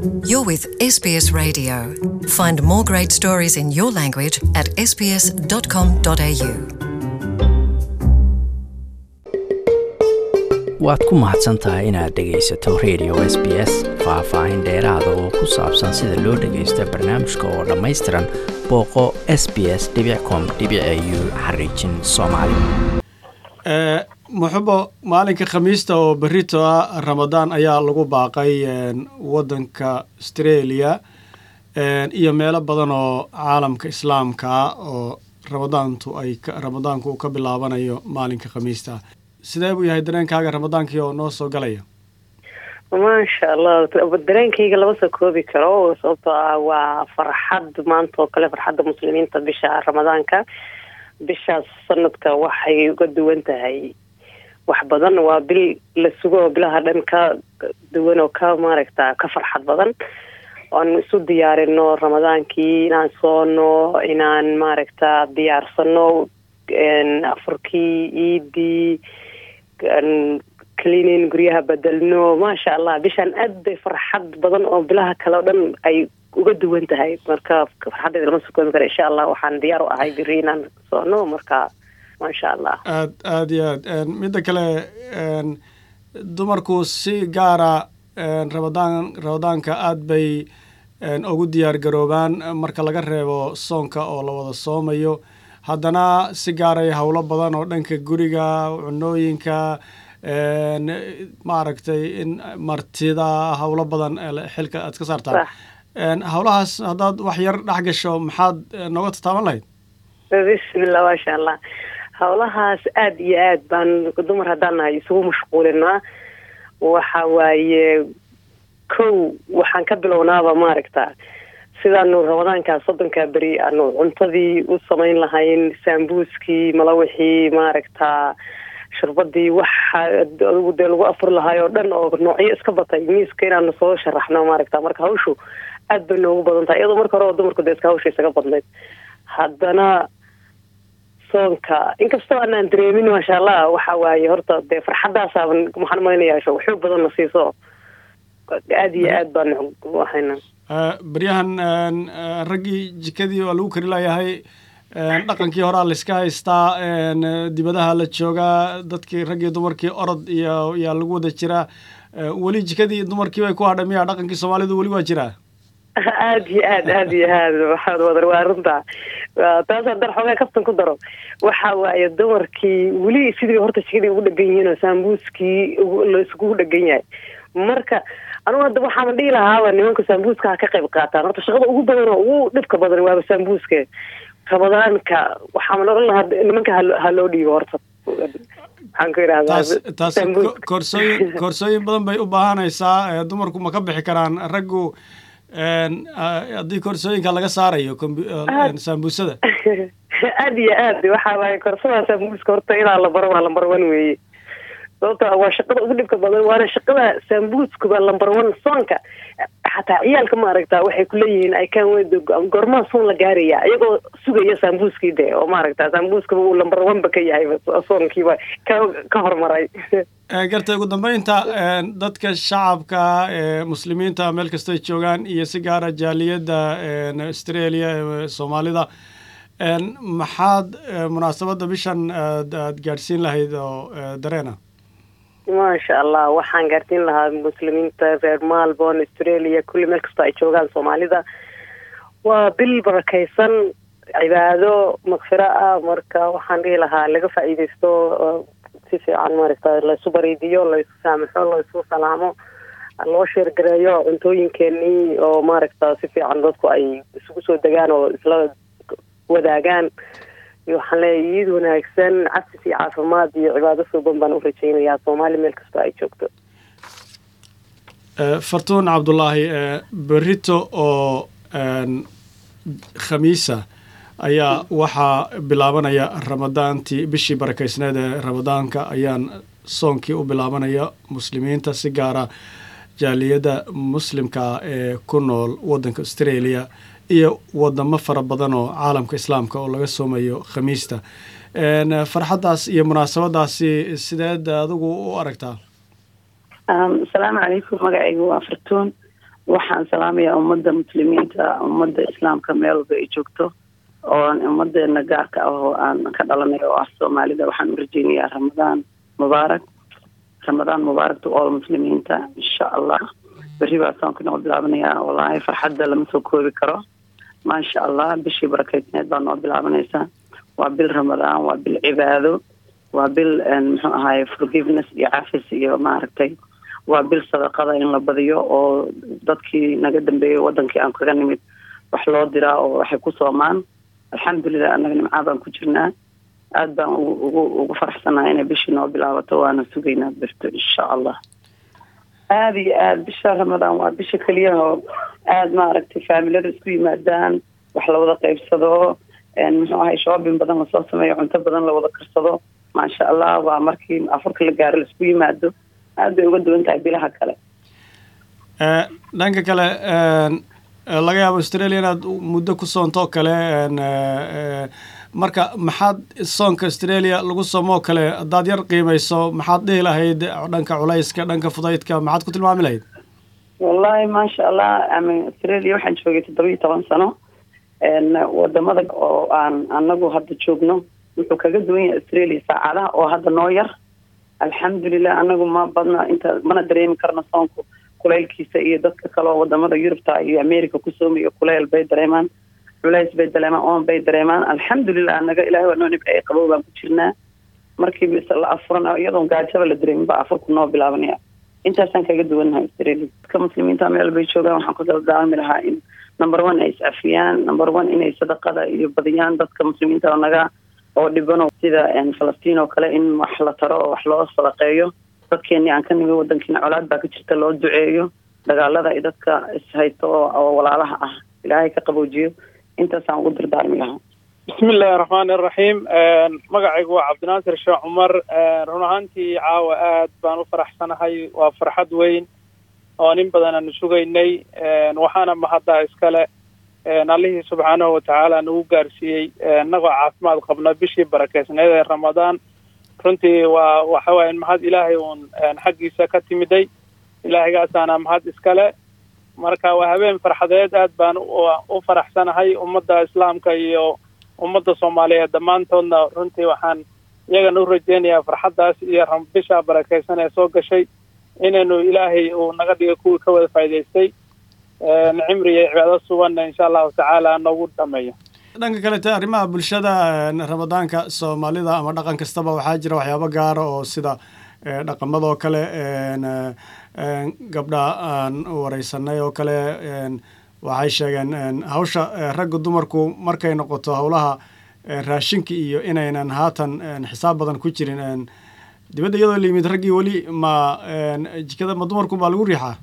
You're with SBS Radio. Find more great stories in your language at sbs.com.au. waad ku mahadsan tahay inaad dhegaysato radio s b s faah-faahin dheeraada oo ku saabsan sida loo dhagaysto barnaamijka oo dhammaystiran booqo s b s com u xariijin soomaali muxubo maalinka khamiista oo berito ah ramadaan ayaa lagu baaqay wadanka australia iyo meelo badan oo caalamka islaamka ah oo ramadaantu ay ramadaanku uu ka bilaabanayo maalinka khamiista sidee buu yahay dareenkaaga ramadaankii oo noo soo galaya maasha allah dareenkayga lama soo koobi karo sababtoo ah waa farxad maanta oo kale farxadda muslimiinta bisha ramadaanka bishaas sanadka waxay uga duwan tahay wax badan waa bil la sugo oo bilaha dhan ka duwan oo ka maaragta ka farxad badan oan isu diyaarino ramadaankii inaan soono inaan maaragta diyaarsano afurkii iidii cleanin guryaha bedelno maasha allah bishaan aad bay farxad badan oo bilaha kale o dhan ay uga duwan tahay marka farxaddeeda lama soo koobi kara insha allah waxaan diyaar u ahay biri inaan soono marka maasha allah aad aada iyo aad midda kale dumarku si gaara ramadaan ramadaanka aada bay ugu diyaar garoobaan marka laga reebo soonka oo la wada soomayo haddana si gaaray howlo badan oo dhanka guriga cunooyinka maaragtay in martida howlo badan xilka aad ka saartaan howlahaas haddaad wax yar dhex gasho maxaad nooga tataaban lahayd bismillah maasha allah howlahaas aada iyo aad baan dumar haddaan nahay isugu mashquulinaa waxa waaye kow waxaan ka bilownaaba maaragta sidaanu ramadaankaa soddonkaa beri aanu cuntadii u samayn lahayn saambuuskii malawixii maaragta shurbadii waxa adigu dee lagu afuri lahaay oo dhan oo noocyo iska batay miiska inaanu soo sharaxno maaragta marka hawshu aad bay noogu badan tahay iyadoo marka hore dumarku dee iska hawsha isaga badnayd haddana soonka inkastoo aanaan dareemin maasha allah waxa waaye horta dee farxaddaasaban waxaan umalaynayaa xoog badan na siiso aada iyo aad baan waxayna beryahan raggii jikadii waa lagu kari layahay dhaqankii horaa layska haystaa dibadaha la joogaa dadkii raggii dumarkii orod iyo yaa lagu wada jiraa weli jikadii dumarkii bay ku hadha miya dhaqankii soomaalidu weli waa jiraa aada iyo aad aada iyo aad waxaad wadar waa runta taas haddaan xoogaa kaftan ku daro waxa waaye dumarkii weli sidii horta jikadii ugu dhegan yihiin oo saambuuskii laiskugu dhegan yahay marka anugu hadda waxaama dhihi lahaaba nimanka saambuuska ha ka qayb qaataan horta shaqada ugu badan oo ugu dhibka badan waaba saambuuska ramadaanka waxaama odhan lahaa nimanka ha loo dhiibo horta maxaan ku idhahdaa taas koorsooyin koorsooyin badan bay u baahanaysaa dumarku ma ka bixi karaan raggu haddii koorsooyinka laga saarayo saambuusada aada iyo aad waxa waaye koorsada saambuuska horta ilaa lambar waa lambar one weeye sababta waa shaqada ugu dhibka badan waana shaqada saambuuskuba lambar one soonka xataa ciyaalka maaragta waxay kuleeyihiin ay kaan wed goormaa soon la gaaraya iyagoo sugaya saambuuskii de oo maaragta saambuuskaba uu lambar one ba ka yahay soonkiiba ka ka horumaray gartay ugu dambeynta dadka shacabka ee muslimiinta meel kastoy joogaan iyo si gaara jaaliyadda australia ee soomaalida maxaad munaasabadda bishan aad gaadhsiin lahayd oo dareena maasha allah waxaan gaarsiin lahaa muslimiinta reer malborn australia kulli meel kastoo ay joogaan soomaalida waa bil barakaysan cibaado makfiro ah marka waxaan dhihi lahaa laga faa'iidaysto si fiican maaragta laysu bariidiyo laysu saamaxo laysu salaamo loo sheergareeyo cuntooyinkeenii oo maaragta si fiican dadku ay isugu soo degaan oo isla wadaagaan waxaan leeyahay iid wanaagsan cabsis iyo caafimaad iyo cibaado suuban baan u rajaynayaa soomaali meel kastoo ay joogto fartuun cabdulaahi berito oo khamiisa ayaa waxaa bilaabanaya ramadaantii bishii barakaysneed ee ramadaanka ayaan soonkii u bilaabanaya muslimiinta si gaara jaaliyadda muslimka ee ku nool waddanka australia iyo wadamo fara badan oo caalamka islaamka oo laga soomayo khamiista farxaddaas iyo munaasabadaasi sideed adigu u aragtaa asalaamu calaykum magacaygu waa fartuun waxaan salaamayaa ummadda muslimiinta ummadda islaamka meel walba ay joogto oo ummadeena gaarka ah oo aan ka dhalanay oo ah soomaalida waxaan u rajeynayaa ramadaan mubaarak ramadaan mubaarak to all muslimiinta insha allah berri baa soonka noo bilaabanayaa wallaahi farxadda lama soo koobi karo maasha allah bishii barakeysneed baa noo bilaabanaysaa waa bil ramadaan waa bil cibaado waa bil muxuu ahaye forgiveness iyo cafis iyo maaragtay waa bil sadaqada in la badiyo oo dadkii naga dambeeyey wadankii aan kaga nimid wax loo diraa oo waxay ku soomaan alxamdulilah annaga nimcaa baan ku jirnaa aada baan ugu ugu faraxsanaha inay bishii noo bilaabato waana sugaynaa birto insha allah aada iyo aada bisha ramadaan waa bisha keliyaha oo aada maaragtay faamilada isku yimaadaan wax lawada qaybsado muxuu ahay shoobin badan lasoo sameeyo cunto badan lawada karsado maasha allah waa markii afurka la gaaro laisku yimaado aada bay uga duwan tahay bilaha kale dhanka kale laga yaabo australia inaad muddo ku soontoo kale marka maxaad soonka australia lagu soomoo kale haddaad yar qiimayso maxaad dhihi lahayd dhanka culayska dhanka fudaydka maxaad ku tilmaami lahayd wallahi maasha allah australia waxaan joogay toddoba iyo toban sano wadamada oo aan anagu hadda joogno wuxuu kaga duwan yahay australia saacadaha oo hadda noo yar alxamdulilah anagu ma badna inta mana dareemi karno soonku kulaylkiisa iyo dadka kaleoo wadamada yurubta iyo america ku soomayo kulayl bay dareemaan culays bay dareemaan oon bay dareemaan alxamdulilah anaga ilahay waa noo nibceeye qabow baan ku jirnaa markii la afuran iyadoon gaajaba la dareemin ba afurku noo bilaabanaya intaasaan kaga duwannahay australia dadka muslimiinta meel bay joogaan waxaan ku daldaalmi lahaa in number one ay is-afiyaan number one inay sadaqada iyo badiyaan dadka muslimiinta oo naga oo dhibano sida falastiin oo kale in wax la taro oo wax loo sadaqeeyo dadkeenii aan ka nimi wadankiina colaad baa ka jirta loo duceeyo dagaalada ay dadka ishaysto oo walaalaha ah ilaahay ka qaboojiyo intaasaan ugu dardaarmi lahaa bismi illaahi raxmaani iraxiim magacaygu waa cabdinaasir sheekh cumar run ahaantii caawa aad baan u faraxsanahay waa farxad weyn oo nin badan aanu sugaynay waxaana mahaddaa iskale allihii subxaanahu watacaala nagu gaarsiiyey inagoo caafimaad qabno bishii barakeysneed ee ramadaan runtii waa waxa waaya mahad ilaahay uun xaggiisa ka timiday ilaahaygaasana mahad iskale marka waa habeen farxadeed aad baan u faraxsanahay ummadda islaamka iyo ummadda soomaaliyeed dhammaantoodna runtii waxaan iyagana u rajeynayaa farxaddaas iyo bisha barakeysan ee soo gashay inaynu ilaahay uu naga dhigo kuwii ka wada faa'idaystay cimri iyo cibaado suganna insha allahu tacaala noogu dhameeyo dhanka kalete arrimaha bulshada ramadaanka soomaalida ama dhaqan kastaba waxaa jira waxyaabo gaara oo sida dhaqamadoo kale gabdha aan wareysanay oo kale waxay sheegeen hawsha ragga dumarku markay noqoto howlaha raashinka iyo inaynan haatan xisaab badan ku jirin dibadda iyadoo la yimid raggii weli ma jikada ma dumarku baa lagu riixaa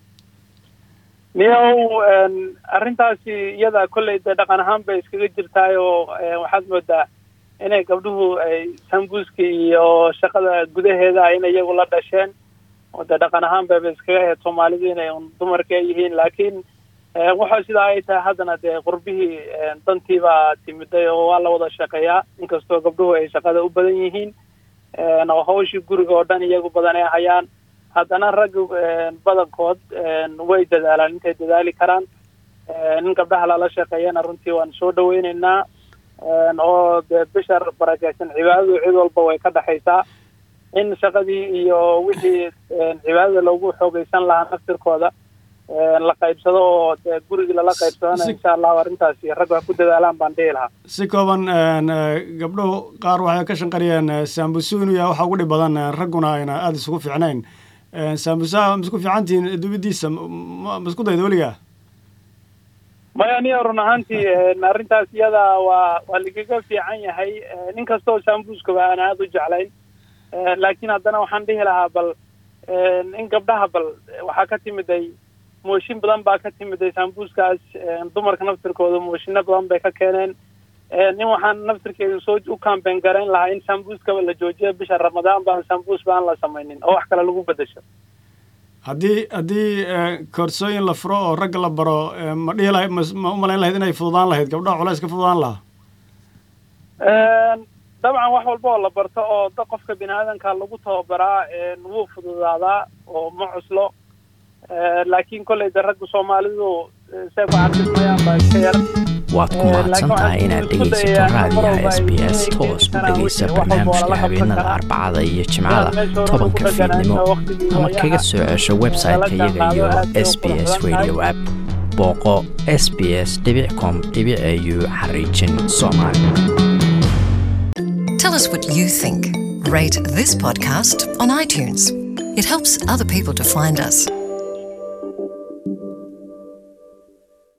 niyow arrintaasi iyada kolley dee dhaqan ahaan bay iskaga jirtaay oo waxaad moodaa inay gabdhuhu ay sambuuska iyo shaqada gudaheeda inay iyagu la dhasheen oo dee dhaqan ahaan bayba iskaga ahayd soomaalidu inay un dumarka yihiin laakiin waxa sidaa ay tahay haddana dee qurbihii dantii baa timiday oo waa la wada shaqeeyaa inkastoo gabdhuhu ay shaqada u badan yihiin oo hawshii guriga oo dhan iyagu badan ay hayaan haddana ragga badankood way dadaalaan intay dadaali karaan in gabdhaha lala shaqeeyana runtii waan soo dhaweyneynaa oo dee bisha barakeysan cibaadadu cid walba way ka dhexaysaa in shaqadii iyo wixii cibaadada loogu xoogeysan lahaa naftirkooda la qaybsado oo dee gurigii lala qaybsadana insha allahu arrintaasi raggu ha ku dadaalaan baan dhihi lahaa si kooban gabdhuhu qaar waxay ka shanqariyeen saambusu inuu yahay waxa ugu dhib badan ragguna ayna aada isugu fiicnayn saambusaha ma isku fiicantihiin dubidiisa ma isku dayda weligaa maya niya run ahaantii arrintaas iyada waa waa lagaga fiican yahay nin kastoo saambuuskaba aan aada u jeclayn laakiin haddana waxaan dhihi lahaa bal in gabdhaha bal waxaa ka timiday mooshin badan baa ka timiday saambuuskaas dumarka naftirkooda mooshino badan bay ka keeneen nin waxaan naftirkeedu soo u kambeyn garayn lahaa in sambuuskaba la joojiyo bisha ramadaan baan sambuus baan la samaynin oo wax kale lagu bedesho haddii haddii koorsooyin la furo oo ragga la baro ma dhihi lahayd ma umalayn lahayd inay fududaan lahayd gabdhaha culays ka fududaan lahaa dabcan wax walba oo la barto oo da qofka bini aadanka lagu tababaraa wuu fududaadaa oo ma cuslo laakiin kolley de ragga soomaalidu say ku carfismayaan baa iska yar waad ku mahadsan tahay inaad dhegaysato raadiyaha s b s toos u dhegaysa barnaamijka habeenada arbacada iyo jimcada tobanka fiidnimo ama kaga soo cesho website-ka iyaga iyo s b s radio app booqo s b s com au xariijin soomaali Tell us what you think. Rate this podcast on iTunes. It helps other people to find us.